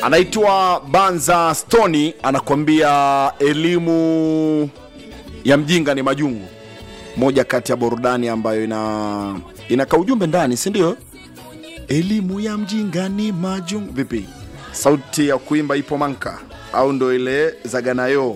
anaitwa Banza Stoni, anakuambia elimu ya mjinga ni majungu, moja kati ya burudani ambayo ina inaka ujumbe ndani, si ndio? Elimu ya mjinga ni majungu. Vipi, sauti ya kuimba ipo manka au ndo ile zaganayo?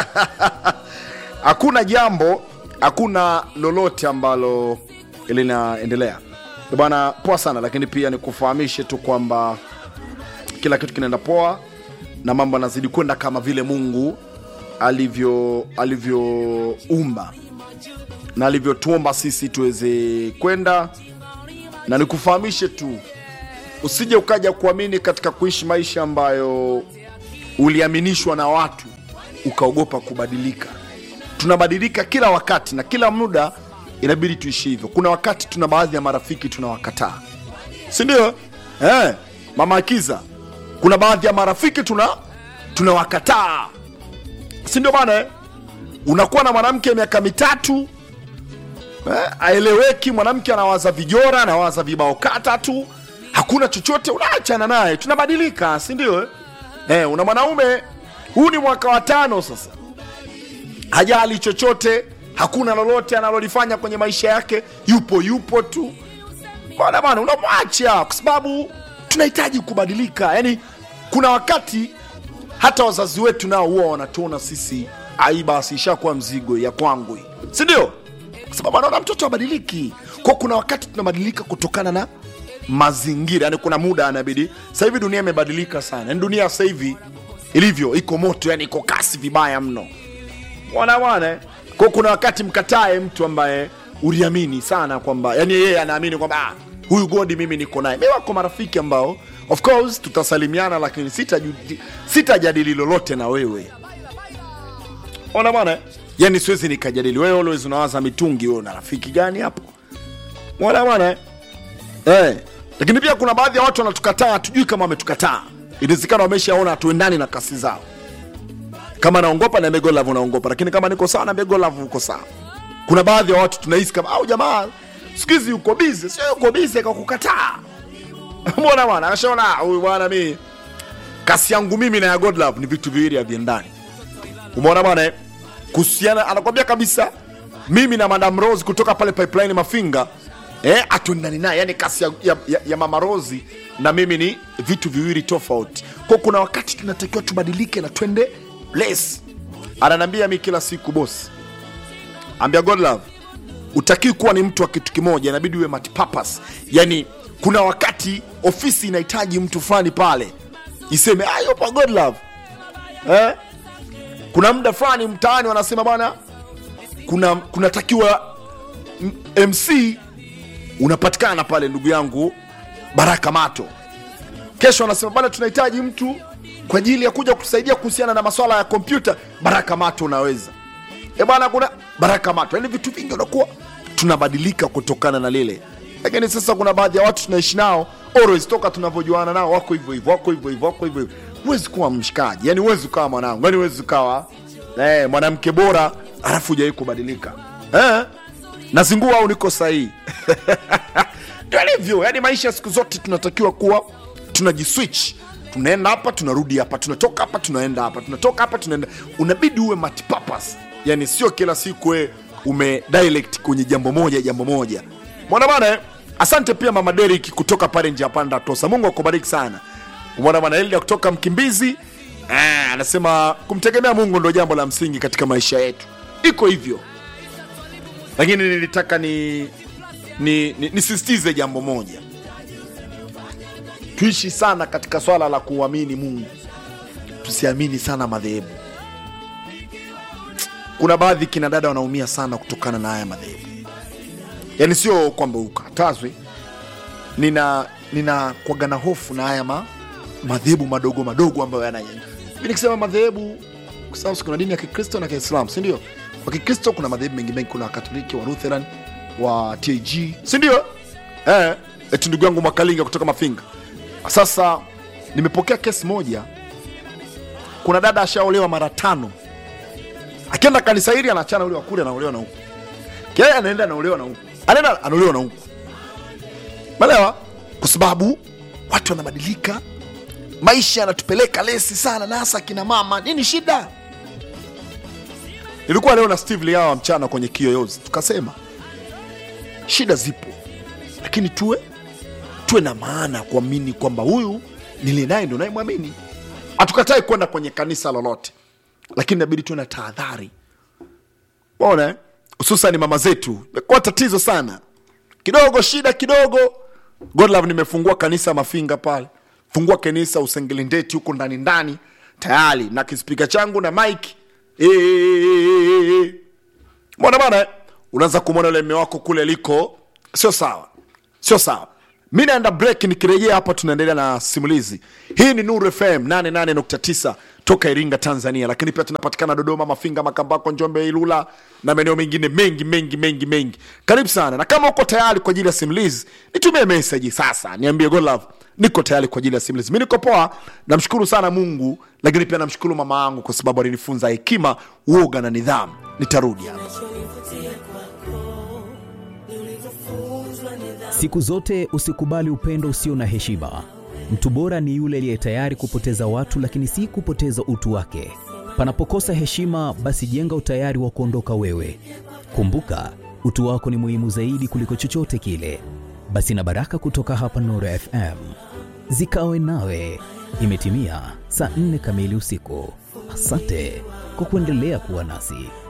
hakuna jambo, hakuna lolote ambalo linaendelea bwana. Poa sana, lakini pia nikufahamishe tu kwamba kila kitu kinaenda poa na mambo yanazidi kwenda kama vile Mungu alivyo alivyoumba na alivyotuomba sisi tuweze kwenda, na nikufahamishe tu usije ukaja kuamini katika kuishi maisha ambayo uliaminishwa na watu ukaogopa kubadilika. Tunabadilika kila wakati na kila muda, inabidi tuishi hivyo. Kuna wakati tuna baadhi ya marafiki tunawakataa, si ndio? Eh, mama Akiza, kuna baadhi ya marafiki tuna tunawakataa, si ndio bana? eh? Unakuwa na mwanamke miaka mitatu eh, aeleweki, mwanamke anawaza vijora, anawaza vibao kata tu, hakuna chochote, unaachana naye, tunabadilika, si ndio? eh? Eh, una mwanaume huu ni mwaka wa tano sasa, hajali chochote, hakuna lolote analolifanya kwenye maisha yake, yupo yupo tu bwana bwana, unamwacha kwa sababu tunahitaji kubadilika. Yani kuna wakati hata wazazi wetu nao huwa wanatuona sisi ai, basi ishakuwa mzigo ya kwangu hii, si ndio? Kwa sababu anaona mtoto abadiliki. Kwa kuna wakati tunabadilika kutokana na mazingira, yani kuna muda anabidi. Sasa hivi dunia imebadilika sana, yani dunia sasa hivi ilivyo iko moto, yani iko kasi vibaya mno bwana bwana. eh. Kwa kuna wakati mkatae mtu ambaye uliamini sana kwamba yani yeye anaamini kwamba ah, huyu godi mimi niko naye. Mimi wako marafiki ambao of course tutasalimiana, lakini sitajadili sitajadili lolote na wewe ona bwana, eh. yani siwezi nikajadili wewe. Always unawaza mitungi, wewe una rafiki gani hapo? Ona bwana eh. Eh, lakini pia kuna baadhi ya watu wanatukataa, hatujui kama wametukataa. Inawezekana wameshaona hatuendani na kasi zao kama naongopa na Mego Love unaongopa, lakini kama niko sawa na Mego Love uko sawa. Kuna baadhi ya watu tunahisi kama au jamaa siku hizi yuko busy, sio yuko busy kwa kukataa. Mbona bwana anashaona huyu bwana mimi kasi yangu mimi na ya God Love ni vitu viwili haviendani. Umeona bwana eh? Kuhusiana anakwambia kabisa mimi na Madam Rose kutoka pale Pipeline Mafinga eh, atuendani naye, yani kasi ya, ya, ya, ya Mama Rose na mimi ni vitu viwili tofauti. Kwa kuna wakati tunatakiwa tubadilike na twende less. Ananiambia mi kila siku boss, ambia God Love, utakii kuwa ni mtu wa kitu kimoja, inabidi uwe multipurpose. Yani kuna wakati ofisi inahitaji mtu fulani pale iseme ah, yupo God Love eh? Kuna muda fulani mtaani wanasema bwana, kuna kunatakiwa m- MC unapatikana pale, ndugu yangu Baraka Mato. Kesho wanasema bwana, tunahitaji mtu kwa ajili ya kuja kutusaidia kuhusiana na masuala ya kompyuta. Baraka Mato unaweza e bwana, kuna Baraka Mato. Yani vitu vingi unakuwa tunabadilika kutokana na lile, lakini sasa kuna baadhi ya watu tunaishi nao always, toka tunavyojuana nao wako hivyo hivyo, wako hivyo hivyo, wako hivyo hivyo. Huwezi kuwa mshikaji, yani huwezi ukawa mwanangu, yani huwezi ukawa eh, mwanamke bora alafu hujawahi kubadilika eh? Nazingua au niko sahihi? Ndio alivyo, yani maisha siku zote tunatakiwa kuwa tunajiswitch tunaenda hapa tunarudi hapa tunatoka hapa tunaenda hapa tunatoka hapa tunaenda unabidi uwe multipurpose yani sio kila siku we ume dialect kwenye jambo moja jambo moja mwana bana eh? asante pia mama Derek kutoka pale njia panda tosa mungu akubariki sana mwana bana Elia kutoka mkimbizi ah, anasema kumtegemea mungu ndo jambo la msingi katika maisha yetu iko hivyo lakini nilitaka ni ni, ni, nisisitize jambo moja tuishi sana katika swala la kuamini Mungu, tusiamini sana madhehebu. Kuna baadhi kina dada wanaumia sana kutokana na haya madhehebu, yaani sio kwamba ukatazwe. Nina nina kwaga na hofu na haya ma, madhehebu madogo madogo ambayo yana hivi nikisema madhehebu, kwa sababu kuna dini ya Kikristo na Kiislamu, si ndio? Kwa Kikristo kuna madhehebu mengi mengi, kuna Wakatoliki, wa Lutheran, wa TAG, si ndio? Eh, eti ndugu yangu Mwakalinga kutoka Mafinga sasa nimepokea kesi moja, kuna dada ashaolewa mara tano, akienda kanisa hili anaachana ule wa kule, anaolewa na huku, kile anaenda anaolewa na huku, anaenda anaolewa na huku, Umeelewa? Kwa sababu watu wanabadilika maisha yanatupeleka lesi sana na hasa kina mama nini shida nilikuwa leo na steve liawa mchana kwenye kiyoyozi tukasema shida zipo lakini tuwe tuwe na maana ya kuamini kwamba huyu niliye naye ndo nayemwamini hatukatai kwenda kwenye kanisa lolote lakini inabidi tuwe na tahadhari ona hususan mama zetu imekuwa tatizo sana kidogo shida kidogo godlove nimefungua kanisa mafinga pale fungua kanisa usengelindeti huko ndani ndani tayari na kispika changu na mike mbona bana eh? unaanza kumwona ule mme wako kule liko sio sawa sio sawa mi naenda break nikirejea hapa tunaendelea na simulizi hii ni nuru fm 88.9 toka iringa tanzania lakini pia tunapatikana dodoma mafinga makambako njombe ilula na maeneo mengine mengi mengi mengi mengi karibu sana na kama uko tayari kwa ajili ya simulizi nitumie meseji sasa niambie golove niko tayari kwa ajili ya simulizi mi niko poa namshukuru sana mungu lakini pia namshukuru mama yangu kwa sababu alinifunza hekima uoga na nidhamu nitarudi hapa Siku zote usikubali upendo usio na heshima. Mtu bora ni yule aliye tayari kupoteza watu, lakini si kupoteza utu wake. Panapokosa heshima, basi jenga utayari wa kuondoka wewe. Kumbuka, utu wako ni muhimu zaidi kuliko chochote kile. Basi na baraka kutoka hapa Nuru FM zikawe nawe. Imetimia saa nne kamili usiku. Asante kwa kuendelea kuwa nasi.